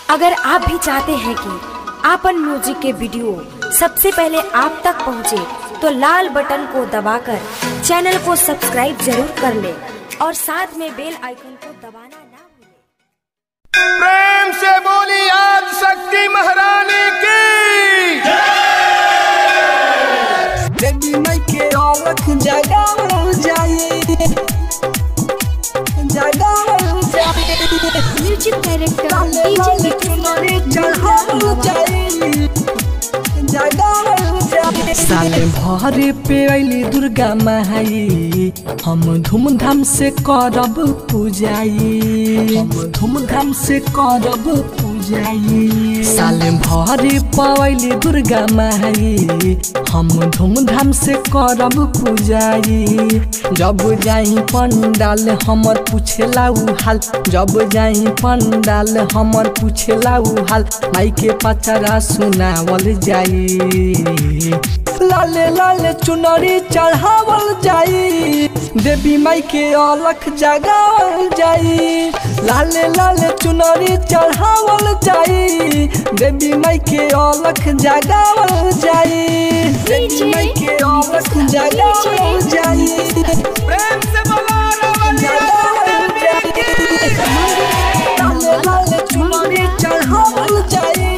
अगर आप भी चाहते हैं कि आपन म्यूजिक के वीडियो सबसे पहले आप तक पहुंचे, तो लाल बटन को दबाकर चैनल को सब्सक्राइब जरूर कर ले और साथ में बेल आइकन को दबाना ना भूलें। प्रेम से बोली आज शक्ति महारानी की देवी माई के औरख जगावल जाए जगावल जाए म्यूजिक डायरेक्टर लाले डीजे लाले चुनरी चढ़ावल जाए जगावल जाए साले भरे पे अली दुर्गा माई हम धूमधाम से करब पूजाई हम धूमधाम से करब पूजाई साले भरे पवैली दुर्गा माई हम धूमधाम से करब पूजाई जब जाई पंडाल हमर पूछेला उ हाल जब जाई पंडाल हमर पूछेला उ हाल माई के पचरा सुनावल जाई लाले लाले चुनरी चढ़ावल जाई देवी माई के अलख जगावल जाई लाले लाले चुनरी चढ़ावल जाई देवी माई के अलख जगावल जाई देवी माई के अलख जगावल जाई प्रेम से बोला जगावल जाई लाले लाले चुनरी चढ़ावल जाई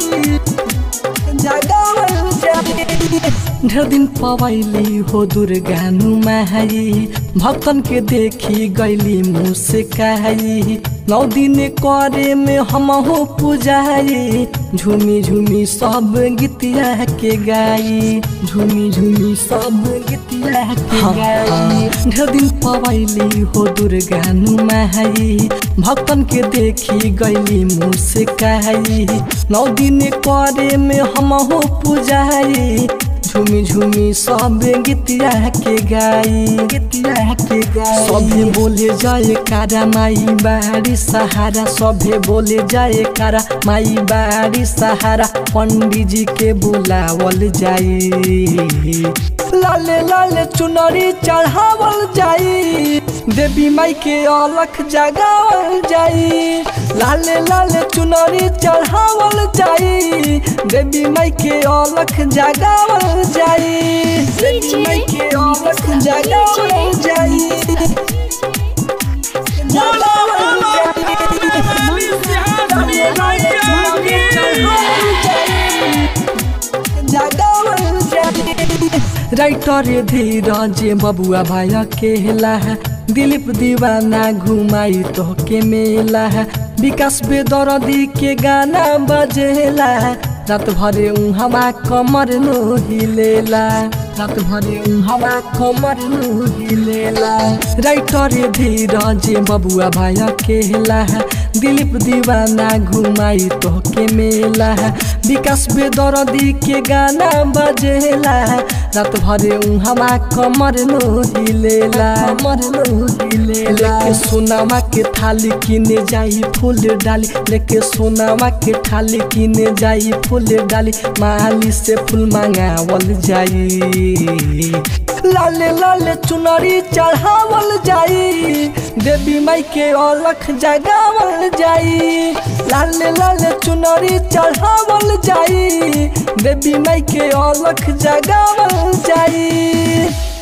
जगावल जाई ढेर दिन पवैली हो दुर्गा नुमाई भक्तन के देखी गैली मुँह से कहाई नौ दिन करे में हम हो पूजाई झूमी झूमी सब गीतिया के गाई झूमी झूमी सब गीतिया के गाई ढेर दिन पवैली हो दुर्गा नुमाई भक्तन के देखी गैली मुँह से कहाई नौ दिन करे में हम हो पूजाई झूमी झूमी सब गीतिया के गाई गीतिया के गाई सभे बोले जाए कारा माई बारी सहारा सभे बोले जाए कारा माई बारी सहारा पंडित जी के बुलावल जाई लाले लाले चुनरी चढ़ावल जाई देवी माई के अलख जगावल जाई लाले लाले चुनरी चढ़ावल जाई देवी माई के अलख जगावल जाई देवी माई के अलख जगावल जाई जगावल जाई लाले लाले चुनरी चढ़ावल जाई जगावल जाई राइटर धीरज बबुआ भाई अकेला है दिलीप दीवाना घुमाई तो के मेला है विकास बेदरदी के गाना बजेला रात भरे हमा कमर नो हिलेला रात भरे हमा कमर नो हिलेला राइटर धीरज बबुआ भाई अकेला है दिलीप दीवाना घुमाई तो के मेला है विकास बेदरदी के गाना बजेला रात भरे हमा कमर नो हिलेला कमर नो हिलेला लेके सोनामा के थाली किने जाई फूल डाली लेके सोनामा के थाली किने जाई फूल डाली माली से फूल मांगावल जाई लाले लाले चुनरी चढ़ावल जाई देवी माई के अलख जगावल जाई लाले लाले चुनरी चढ़ावल जाई देवी माई के अलख जगावल जाई